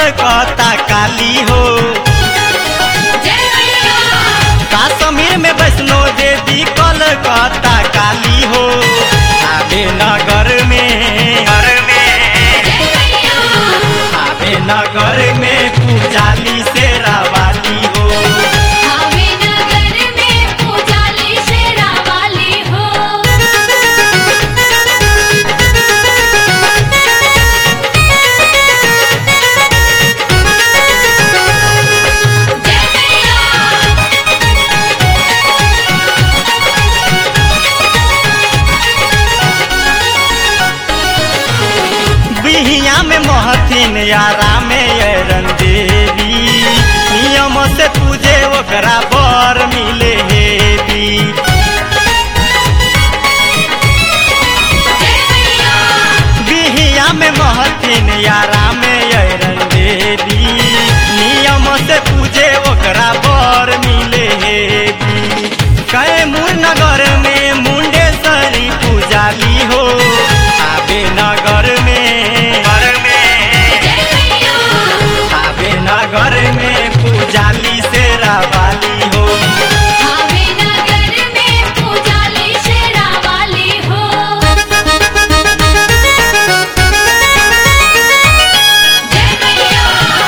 कलकत्ता काली हो जय मैया काश्मीर में वैष्णो देवी कलकत्ता काली हो आबे नगर में घर में जय मैया आबे नगर में पूजाली से रवाली हो आवे नगर में पूजाली शेरा वाली हो जय मैया बिहिया में महथिन यारा में अरन देवी नियम से तुझे ओकरा बर मिले हेवी जय मैया बिहिया में महथिन यारा में अरन देवी नियम से तुझे ओकरा बर मिले हेवी कैमूर नगर में मुंडेश्वरी पूजाली हो आबे नगर में घर में जय मैया आबे नगर में पूजाली से रवाली हो आवे नगर में पूजाली शेरा वाली हो जय मैया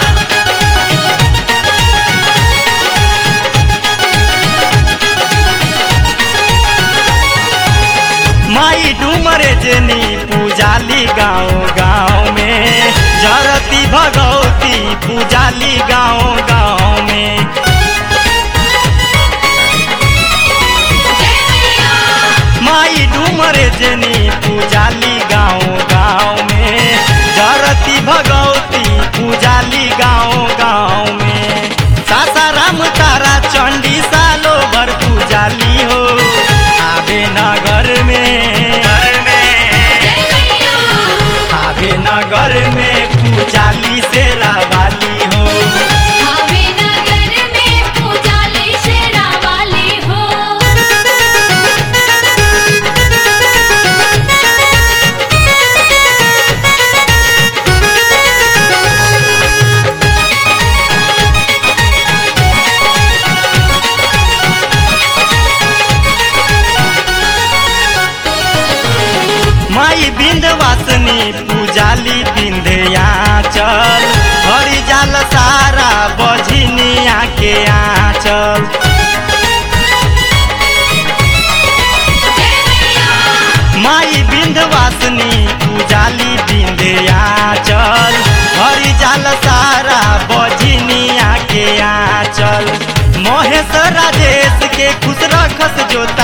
माई डूमरे जनी पूजाली गाँव गाँव में जरती भगवती पूजाली गाँव गाँव में जय मैया माई डूमरे जनी पूजाली गाँव गाँव में जरती भगवती पूजाली गाँव गाँव में सासाराम तारा चंडी सालो भर पूजाली हो आबे नगर में घर में जय मैया आबे नगर में पूजाली से रावाली हो आवे नगर में पूजाली शेरा वाली हो माई बिंदवासनी पूजाली बिंदया चल हरि जाल सारा बझिनिया के आंचल जय मैया माई बिंदवासनी पूजाली बिंदया चल हरि जाल सारा बझिनिया के आंचल महेश राजेश के खुश रखस जोता